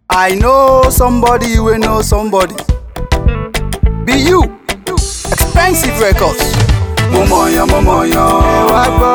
I know somebody wey know somebody. Be you. Expensive records. Mo mọ̀yàn mo mọ̀yàn. Ẹ wá gbọ́.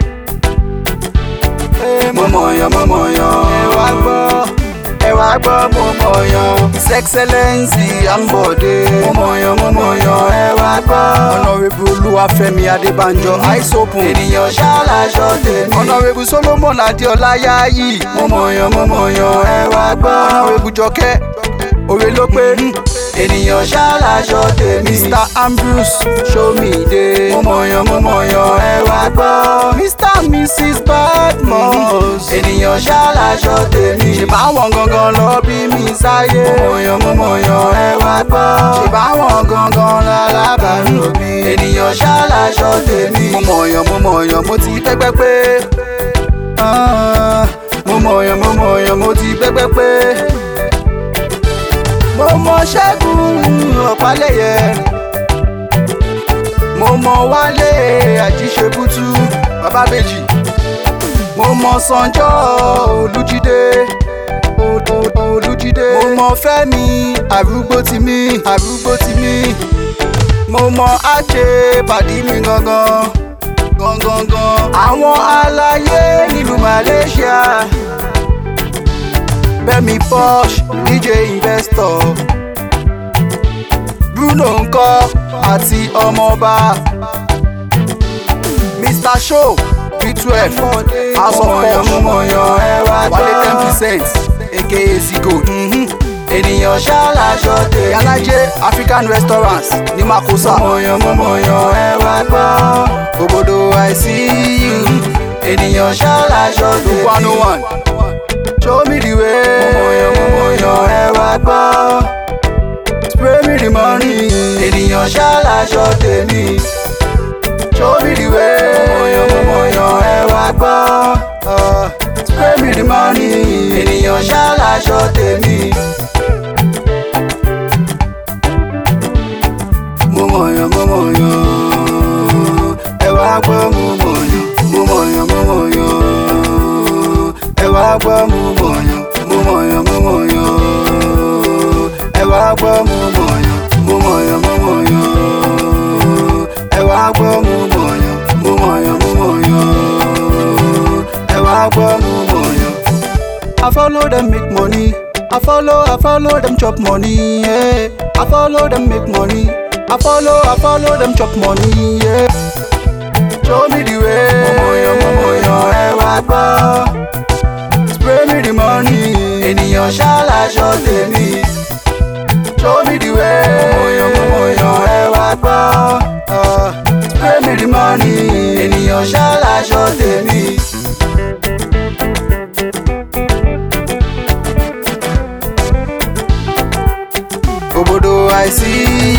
Mo mọ̀yàn mo mọ̀yàn. Ẹ wá gbọ́. Ẹ wá gbọ́ mo mọ̀yàn. His Excellency Ambode. Mo mọ̀yàn mo mọ̀yàn. Ẹ wá gbọ́. Honourable Olúwafẹ́mi Adébánjọ. Eyes open. Ènìyàn ṣáláṣọ tèmi. Honourable Solomon Adéọlá Yáyì. Mo mọ̀yàn mo mọ̀yàn. Ẹ wá gbọ́. Honourable Jọkẹ́. Òwe ló pé. Ènìyàn ṣáláṣọ tèmi. Mr Ambrose Ṣomide. Mo mọ̀yàn mo mọ̀yàn. Ẹ wá gbọ́. Mr and Mrs Badmus. Ènìyàn ṣáláṣọ tèmi. Ṣèbáwọn gangan lọ bí mi sáyé. Mo mọ̀yàn mo mọ̀yàn. Ẹ wá gbọ́. Ṣèbáwọn gangan lálábàárò mi. Ènìyàn ṣáláṣọ tèmi. Mo mọ̀yàn mo mọ̀yàn mo ti pẹ́pẹ́ pé. Ah, Mo mọ̀yàn mo mọ̀yàn mo ti pẹ́pẹ́ pé mo mọ ṣẹ́gun ọ̀pálẹ̀yẹ mo mọ wálé àjíṣebútú babábèjì mo mọ sanjọ́ olújídé O- O- olújídé mo mọ fẹ́mi arúgbó ti mí arúgbó ti mí mo mọ àjẹ pàdí mi gangan gangan gan àwọn aláyé nílùú malaysia Bẹ́mi Posh DJ Investor Bruno ńkọ́ àti ọmọọba Mr Show P12 House of Posh Wálé ten percent aka Zigo ènìyàn ṣáláṣọ tèmi Yálàjẹ African Restaurants ní Makosa mọ̀yàn mọ̀yàn ẹ wá gbọ́ òbòdò àìsí ènìyàn ṣáláṣọ tèmi one oh one show me the way. mo mọ̀yàn mo mọ̀yàn ẹ wá gbọ́. spray me the money. ènìyàn ṣáláṣọ tèmi. show me the way. mo mọ̀yàn mo mọ̀yàn ẹ wá gbọ́. Ah, spray me the money. ènìyàn ṣáláṣọ tèmi. mo mọ̀yàn mo mọ̀yàn. ẹ wá gbọ́ mo mọ̀yàn. mo mọ̀yàn mo mọ̀yàn ẹ wá gbọ́ mo mọ̀yàn mo mọ̀yàn mo mọ̀yàn ẹ wá gbọ́ mo mọ̀yàn mo mọ̀yàn mo mọ̀yàn ẹ wá gbọ́ mo mọ̀yàn mo mọ̀yàn mo mọ̀yàn ẹ wá gbọ́ mo mọ̀yàn. I follow them make money. I follow, I follow them chop money. Yeah. I follow them make money. I follow, I follow them chop money. Yeah. Show me the way. Mo mọ̀yàn mo mọ̀yàn ẹ wá gbọ́ spray me the money. ènìyàn ṣáláṣọ tèmi. show me the way. mọ̀yàn mo mọ̀yàn ẹ wá gbọ́. Ah, spray me the money. ènìyàn ṣáláṣọ tèmi. òbòdò àìsí